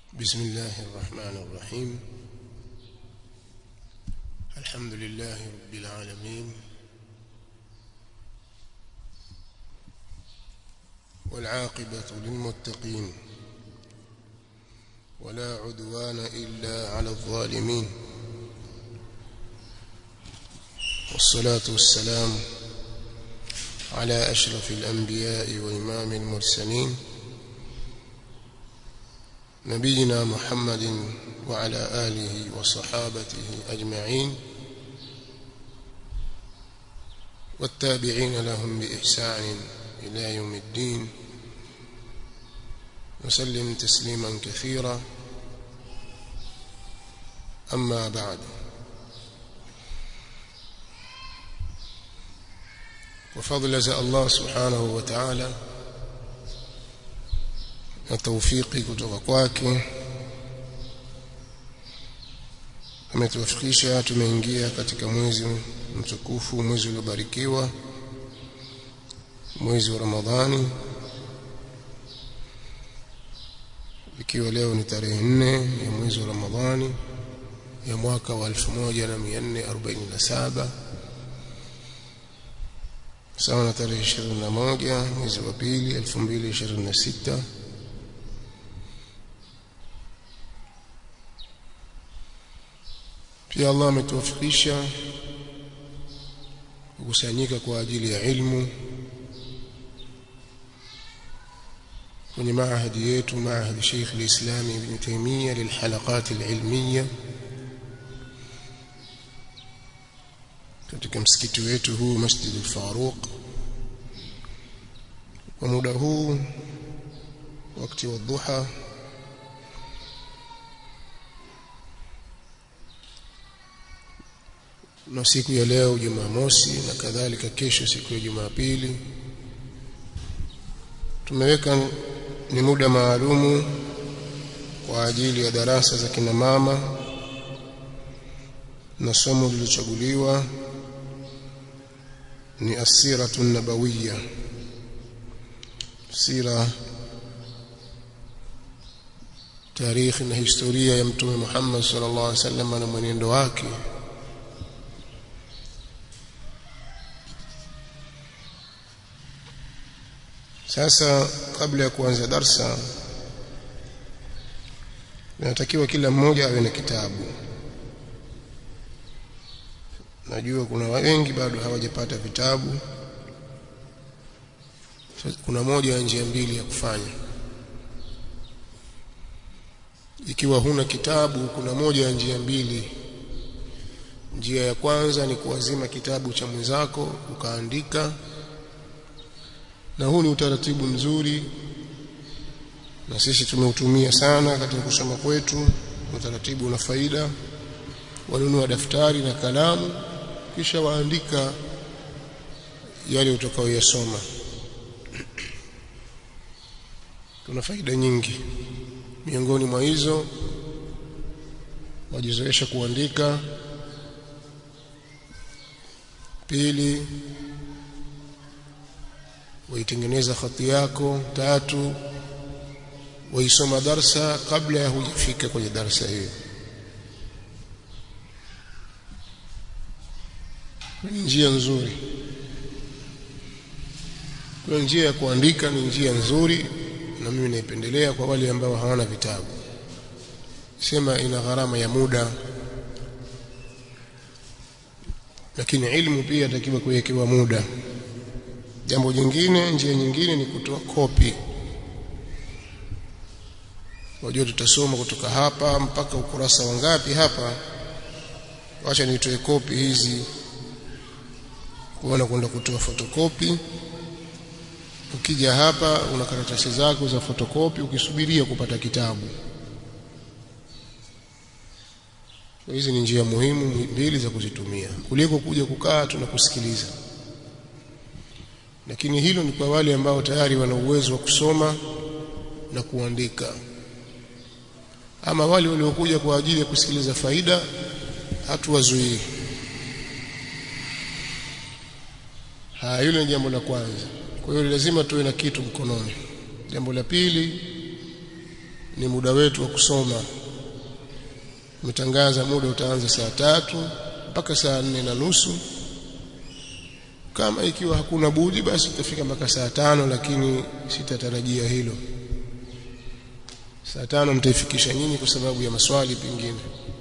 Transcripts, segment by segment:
بسم الله الرحمن الرحيم الحمد لله رب العالمين والعاقبة للمتقين ولا عدوان إلا على الظالمين والصلاة والسلام على أشرف الأنبياء وإمام المرسلين نبينا محمد وعلى آله وصحابته أجمعين والتابعين لهم بإحسان إلى يوم الدين وسلم تسليما كثيرا أما بعد وفضل الله سبحانه وتعالى na taufiki kutoka kwake ametuwafikisha tumeingia katika mwezi mtukufu mwezi uliobarikiwa mwezi wa Ramadhani ikiwa leo ni tarehe nne ya mwezi wa Ramadhani ya mwaka wa 1447 sawa na tarehe 21 mwezi wa pili 2026 pia Allah ametuwafikisha kukusanyika kwa ajili ya ilmu kwenye maahadi yetu maahadi Sheikh al-Islam Ibn Taymiyyah lilhalaqat al-ilmiyya katika msikiti wetu huu Masjid al-Faruq kwa muda huu wakati wa dhuha na siku ya leo Jumamosi na kadhalika kesho siku ya Jumapili tumeweka ni muda maalumu kwa ajili ya darasa za kina mama na somo lililochaguliwa ni asiratu nabawiyya sira tarikhi na historia ya mtume Muhammad sallallahu alaihi wasallam na mwenendo wake Sasa kabla ya kuanza darsa inatakiwa kila mmoja awe na kitabu. Najua kuna wengi bado hawajapata vitabu. Kuna moja ya njia mbili ya kufanya. Ikiwa huna kitabu, kuna moja ya njia mbili. Njia ya kwanza ni kuazima kitabu cha mwenzako ukaandika na huu ni utaratibu mzuri na sisi tumeutumia sana katika kusoma kwetu utaratibu una faida wanunua daftari na kalamu kisha waandika yale utakayoyasoma tuna faida nyingi miongoni mwa hizo wajizoesha kuandika pili waitengeneza khati yako tatu waisoma darsa kabla ya hujafika kwenye darsa hiyo ni njia nzuri kwa njia ya kuandika ni njia nzuri na mimi naipendelea kwa wale ambao hawana vitabu sema ina gharama ya muda lakini ilmu pia inatakiwa kuwekewa muda jambo jingine njia nyingine ni kutoa kopi wajua tutasoma kutoka hapa mpaka ukurasa wangapi hapa wacha nitoe kopi hizi kuona kwenda kutoa fotokopi ukija hapa una karatasi zako za fotokopi ukisubiria kupata kitabu hizi ni njia muhimu mbili za kuzitumia kuliko kuja kukaa tunakusikiliza lakini hilo ni kwa wale ambao tayari wana uwezo wa kusoma na kuandika ama wale waliokuja kwa ajili ya kusikiliza faida hatuwazuii haya hilo ni jambo la kwanza kwa hiyo lazima tuwe na kitu mkononi jambo la pili ni muda wetu wa kusoma umetangaza muda utaanza saa tatu mpaka saa nne na nusu kama ikiwa hakuna budi basi tutafika mpaka saa tano lakini sitatarajia hilo saa tano mtaifikisha nyinyi kwa sababu ya maswali pengine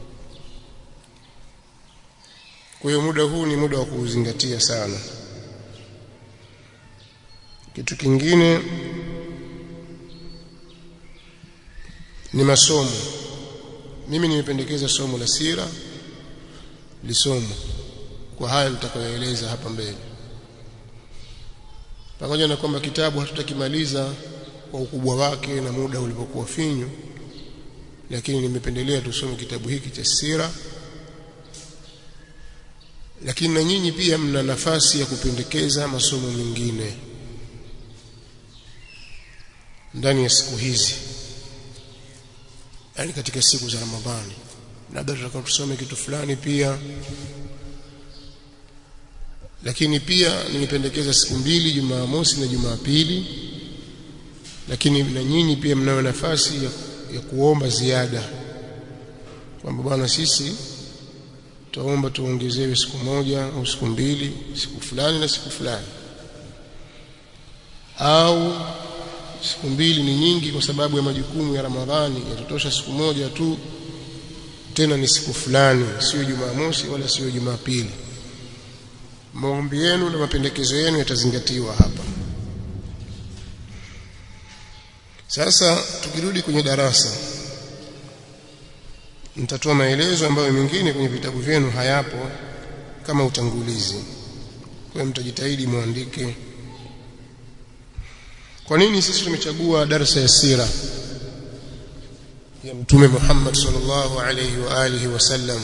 kwa hiyo muda huu ni muda wa kuuzingatia sana kitu kingine ni masomo mimi nimependekeza somo la sira lisomo kwa haya nitakayoeleza hapa mbele pamoja na kwamba kitabu hatutakimaliza kwa ukubwa wake na muda ulipokuwa finyu lakini nimependelea tusome kitabu hiki cha sira lakini na nyinyi pia mna nafasi ya kupendekeza masomo mengine ndani ya siku hizi yani katika siku za Ramadhani labda tutakuwa tusome kitu fulani pia lakini pia nimependekeza siku mbili Jumamosi na Jumapili lakini na nyinyi pia mnayo nafasi ya, ya kuomba ziada kwamba bwana sisi tutaomba tuongezewe siku moja au siku mbili siku fulani na siku fulani au siku mbili ni nyingi kwa sababu ya majukumu ya Ramadhani yatotosha siku moja tu tena ni siku fulani sio Jumamosi wala sio Jumapili maombi yenu na mapendekezo yenu yatazingatiwa hapa sasa tukirudi kwenye darasa nitatoa maelezo ambayo mengine kwenye vitabu vyenu hayapo kama utangulizi kwa mtajitahidi muandike kwa nini sisi tumechagua darasa ya sira ya mtume Muhammad sallallahu alayhi wa alihi wasallam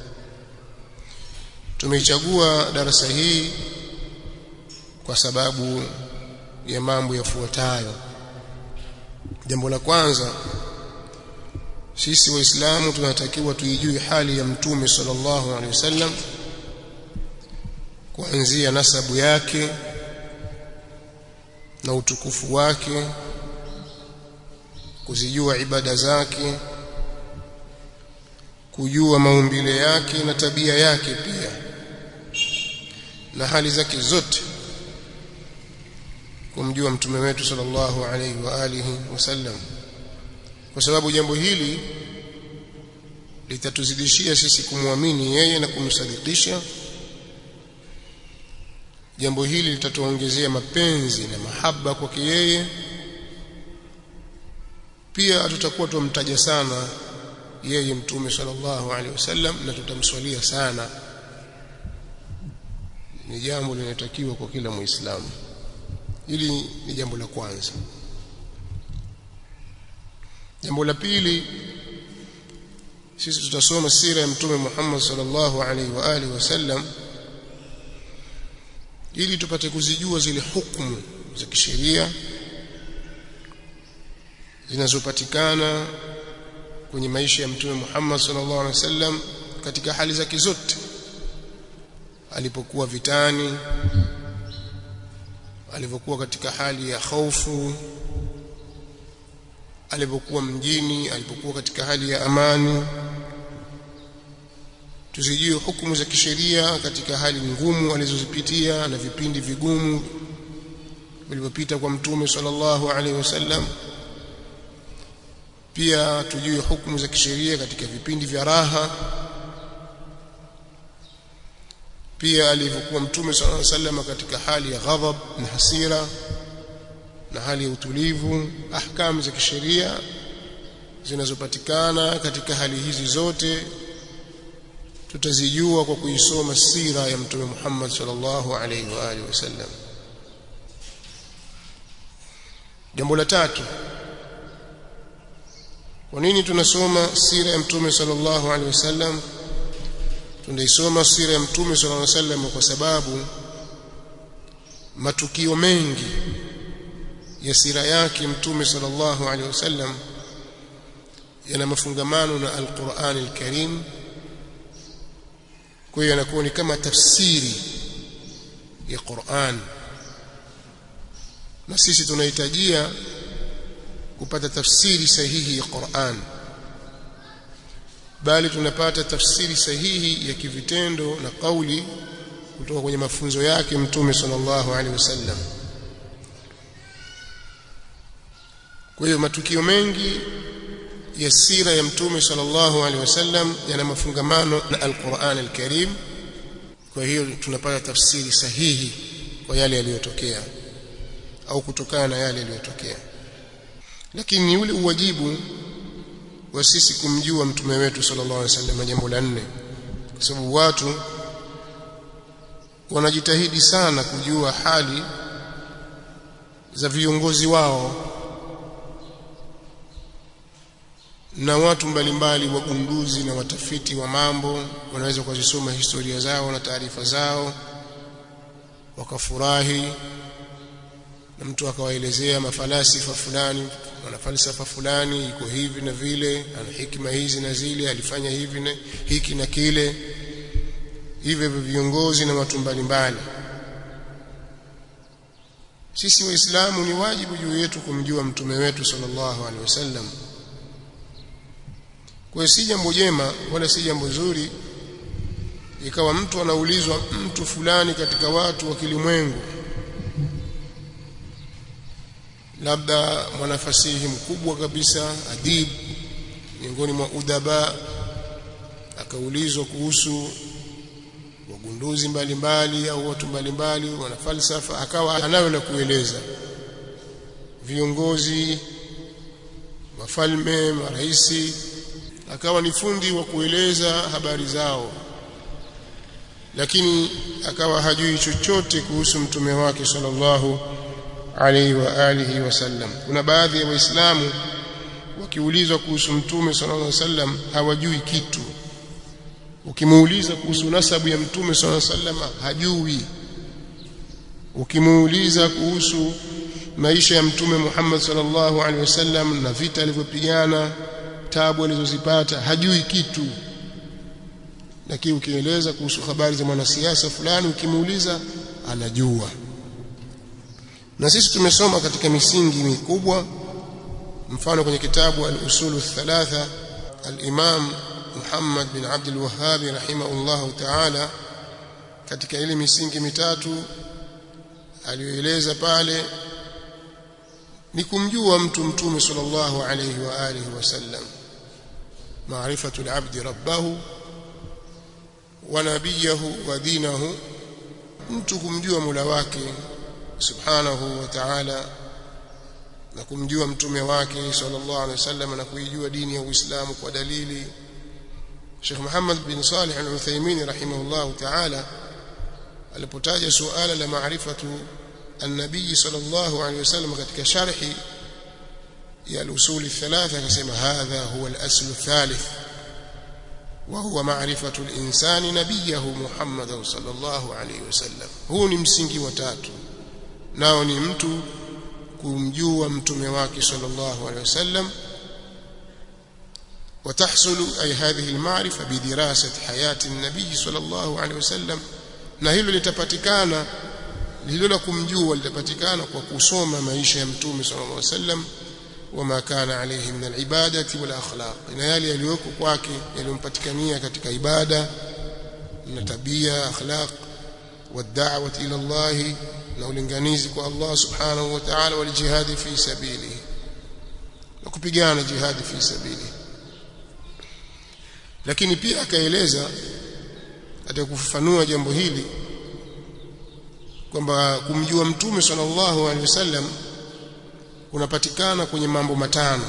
tumeichagua darasa hii kwa sababu ya mambo yafuatayo jambo la kwanza sisi waislamu tunatakiwa tuijue hali ya mtume sallallahu alaihi wasallam kuanzia nasabu yake na utukufu wake kuzijua ibada zake kujua maumbile yake na tabia yake pia na hali zake zote kumjua mtume wetu sallallahu alaihi wa alihi wasallam kwa sababu jambo hili litatuzidishia sisi kumwamini yeye na kumsadikisha jambo hili litatuongezea mapenzi na mahaba kwake yeye pia tutakuwa tumtaja sana yeye mtume sallallahu alaihi wasallam na tutamswalia sana ni jambo linalotakiwa kwa kila muislamu hili ni jambo la kwanza jambo la pili sisi tutasoma sira ya mtume Muhammad sallallahu alaihi wa alihi wasallam ili tupate kuzijua zile hukumu za kisheria zinazopatikana kwenye maisha ya mtume Muhammad sallallahu alaihi wasallam katika hali zake zote alipokuwa vitani alipokuwa katika hali ya hofu alipokuwa mjini alipokuwa katika hali ya amani tuzijue hukumu za kisheria katika hali ngumu alizozipitia na vipindi vigumu vilivyopita kwa mtume sallallahu alaihi wasallam pia tujue hukumu za kisheria katika vipindi vya raha pia alivyokuwa mtume sallallahu alaihi wasallam katika hali ya ghadhab na hasira na hali ya utulivu ahkamu za kisheria zinazopatikana katika hali hizi zote tutazijua kwa kuisoma sira ya mtume Muhammad sallallahu alaihi wa alihi wasallam jambo la tatu kwa nini tunasoma sira ya mtume sallallahu alaihi wasallam tunaisoma sira ya mtume sallallahu alaihi wasallam kwa sababu matukio mengi ya sira yake mtume sallallahu alaihi wasallam yana mafungamano na alquran alkarim kwa hiyo yanakuwa ni kama tafsiri ya Qur'an na sisi tunahitajia kupata tafsiri sahihi ya Qur'an bali tunapata tafsiri sahihi ya kivitendo na kauli kutoka kwenye mafunzo yake mtume sallallahu alaihi wasallam kwa hiyo matukio mengi ya sira ya mtume sallallahu alaihi wasallam yana mafungamano na al-Qur'an al-Karim kwa hiyo tunapata tafsiri sahihi kwa yale yaliyotokea au kutokana na yale yaliyotokea lakini ni ule uwajibu wa sisi kumjua mtume wetu sallallahu alaihi wasallam jambo la nne kwa sababu watu wanajitahidi sana kujua hali za viongozi wao na watu mbalimbali wagunduzi na watafiti wa mambo wanaweza kuzisoma historia zao na taarifa zao wakafurahi na mtu akawaelezea mafalasifa fulani na falsafa fulani iko hivi na vile ana hikima hizi na zile alifanya hivi na hiki na kile hivyo viongozi na watu mbalimbali sisi waislamu ni wajibu juu yetu kumjua mtume wetu sallallahu alaihi wasallam kwa si jambo jema wala si jambo zuri ikawa mtu anaulizwa mtu fulani katika watu wa kilimwengu labda mwanafasihi mkubwa kabisa adib miongoni mwa udaba akaulizwa kuhusu wagunduzi mbalimbali au watu mbalimbali wana falsafa akawa anayo la kueleza viongozi wafalme maraisi akawa ni fundi wa kueleza habari zao lakini akawa hajui chochote kuhusu mtume wake sallallahu alaihi wa alihi wasallam kuna baadhi ya waislamu wakiulizwa kuhusu mtume sallallahu alaihi wasallam hawajui kitu ukimuuliza kuhusu nasabu ya mtume sallallahu alaihi wasallam hajui ukimuuliza kuhusu maisha ya mtume Muhammad sallallahu alaihi wasallam na vita alivyopigana tabu alizozipata hajui kitu lakini ukieleza kuhusu habari za mwanasiasa fulani ukimuuliza anajua na sisi tumesoma katika misingi mikubwa mfano kwenye kitabu al-usulu thalatha al-imam Muhammad bin Abdul Wahhab rahimahullah ta'ala katika ile misingi mitatu aliyoeleza pale ni kumjua mtu mtume sallallahu alayhi wa alihi wasallam maarifatu al-abd rabbahu wa nabiyahu wa dinahu mtu kumjua mula wake subhanahu wa ta'ala na kumjua mtume wake sallallahu alaihi wasallam na kuijua dini ya Uislamu kwa dalili Sheikh Muhammad bin Salih al-Uthaymeen rahimahullah ta'ala alipotaja suala la maarifatu النبي صلى الله عليه وسلم katika sharhi ya al-usul الثلاثه akasema hadha huwa al-asl الثالث وهو معرفة الإنسان نبيه محمد صلى الله عليه وسلم huu ni msingi wa tatu nao ni mtu kumjua mtume wake sallallahu alaihi wasallam وتحصل أي هذه المعرفة بدراسة حياة النبي صلى الله عليه وسلم na hilo litapatikana hilo la kumjua litapatikana kwa kusoma maisha ya mtume sallallahu alaihi wasallam wama kana alayhi min alibadati wal akhlaq na yale yaliyoko kwake yaliyompatikania katika ibada na tabia akhlaq والدعوه الى الله na ulinganizi kwa Allah subhanahu wa ta'ala wal jihad fi sabili na kupigana jihad fi sabili lakini pia akaeleza katika kufafanua jambo hili kwamba kumjua mtume sallallahu alaihi wasallam unapatikana kwenye mambo matano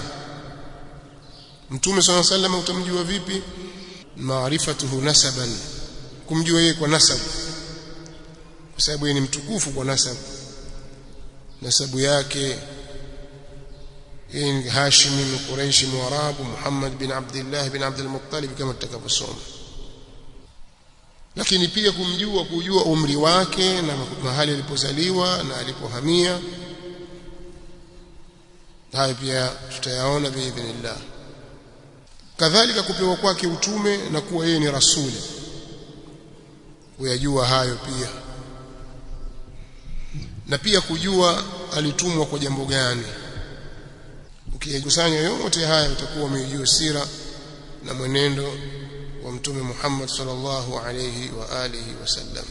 mtume sallallahu alaihi wasallam utamjua vipi maarifatuhu nasaban kumjua yeye kwa nasabu kwa sababu yeye ni mtukufu kwa nasabu nasabu yake yeye ni Hashimi min Quraish Mwarabu Muhammad bin Abdullah bin Abdul Muttalib kama tutakavyosoma lakini pia kumjua kujua umri wake na mahali alipozaliwa na alipohamia hayo pia tutayaona biidhnillah kadhalika kupewa kwake utume na kuwa yeye ni rasuli kuyajua hayo pia na pia kujua alitumwa kwa jambo gani ukiyakusanya yote haya utakuwa umejua sira na mwenendo wa mtume Muhammad sallallahu alayhi wa alihi wasallam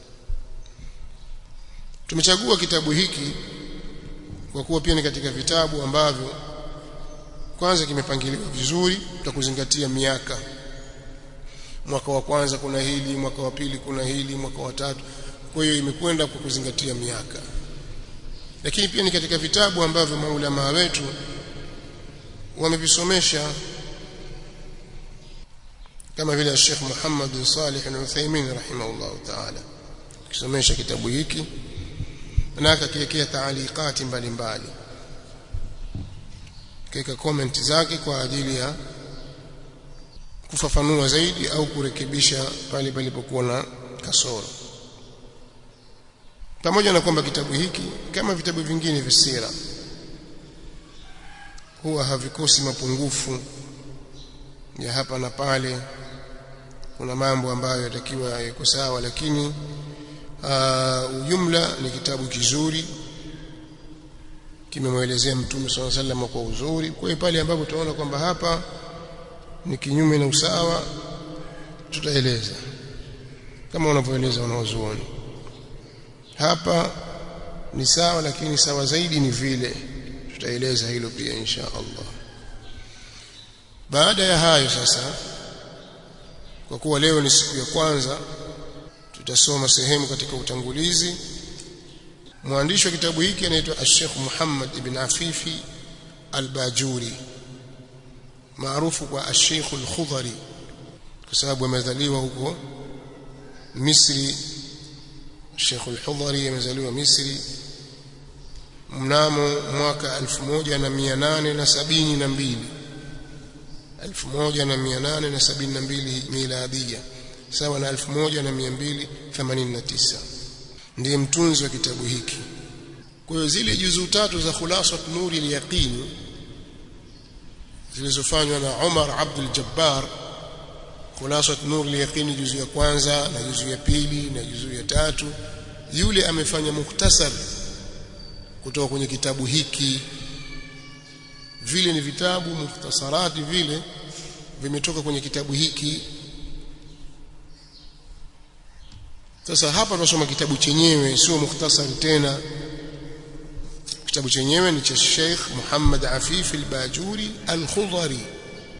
tumechagua kitabu hiki kwa kuwa pia ni katika vitabu ambavyo kwanza kimepangiliwa vizuri tutakuzingatia miaka mwaka wa kwanza kuna hili mwaka wa pili kuna hili mwaka wa tatu kwa hiyo imekwenda kwa kuzingatia miaka lakini pia ni katika vitabu ambavyo maulama wetu wamevisomesha kama vile Sheikh Muhammad bin Salih al-Uthaymeen rahimahullah ta'ala kisomesha kitabu hiki na akakiwekea taalikati mbalimbali kaika comment zake kwa ajili ya kufafanua zaidi au kurekebisha pale palipokuwa na kasoro pamoja na kwamba kitabu hiki kama vitabu vingine vya sira huwa havikosi mapungufu ya hapa na pale kuna mambo ambayo yatakiwa yako sawa lakini uh, ujumla ni kitabu kizuri kimemwelezea mtume swalla sallam kwa uzuri kwa hiyo pale ambapo tunaona kwamba hapa ni kinyume na usawa tutaeleza kama wanavyoeleza wanaozuoni hapa ni sawa lakini sawa zaidi ni vile tutaeleza hilo pia insha Allah baada ya hayo sasa kwa kuwa leo ni siku ya kwanza tutasoma sehemu katika utangulizi mwandishi wa kitabu hiki anaitwa Sheikh Muhammad ibn Afifi al-Bajuri maarufu kwa Sheikh al-Khudhari kwa sababu amezaliwa huko Misri Sheikh al-Khudhari amezaliwa Misri mnamo mwaka 1872 1872 miladia sawa na 1289 ndiye mtunzi wa kitabu hiki kwa hiyo zile juzuu tatu za khulasat nuri al-yaqin zilizofanywa na Umar Abdul Jabbar khulasat nuri al-yaqin juzuu ya kwanza na juzuu ya pili na juzuu ya tatu yule amefanya mukhtasar kutoka kwenye kitabu hiki vile ni vitabu mukhtasarati vile vimetoka kwenye kitabu hiki sasa hapa tunasoma kitabu chenyewe sio mukhtasari tena kitabu chenyewe ni cha Sheikh Muhammad Afif al-Bajuri al-Khudhari